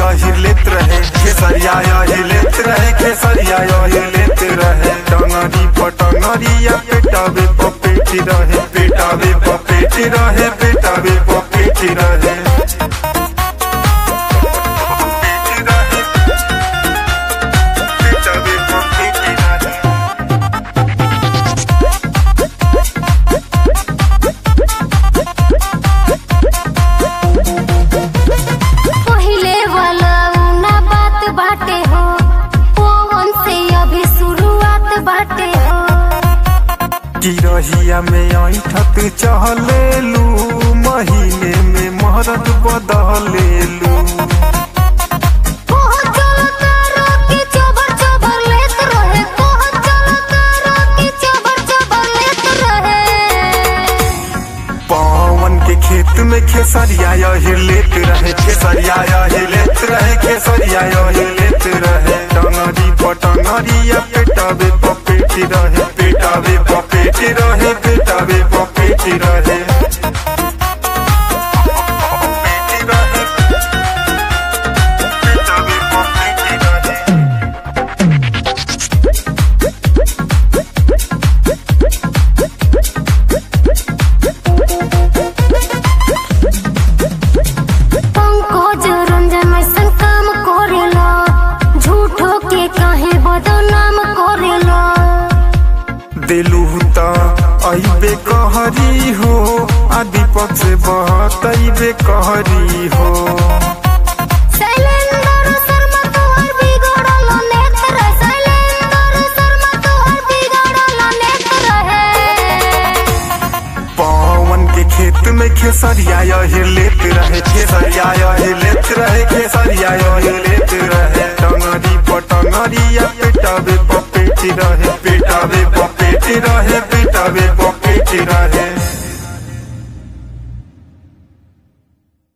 यही लेत रहे खेसरिया यही लेत रहे खेसरिया यही लेत रहे टंगरी पटंगरिया पेटावे पपेटी रहे पेटावे पपेटी रहे पेटावे पपेटी रहे पेटावे पपेटी रहे पहिले वाला ना बात बाटे हो पवन से अभी शुरुआत बाटे हो गिरहिया में ऐठत चहलेलू महीने में महरत बदलेलू पहुंच चलो तारो की चबर चबर लेत रहे पहुंच चलो तारो की चबर चबर लेत रहे पवन के खेत में खेसरिया यही लेत रहे खेसरिया यही लेत रहे खेसरिया यही लेत रहे टंगरी पटंगरिया पेटावे पपेटी रहे पेटावे पपेटी रहे पेटावे पपेटी रहे पेटावे पपेटी रहे पंकज रंजन ऐसन काम करेला झूठो के काहे बदनाम करेला दिलू त अइबे कहरी हो आदि पक्ष से बहत अइबे कहरी हो शैलेंद्र शर्मा तोहर बिगड़ल नेत रहे शैलेंद्र शर्मा तोहर बिगड़ल नेत रहे पवन के खेत में खेसरिया यही लेत रहे खेसरिया यही लेत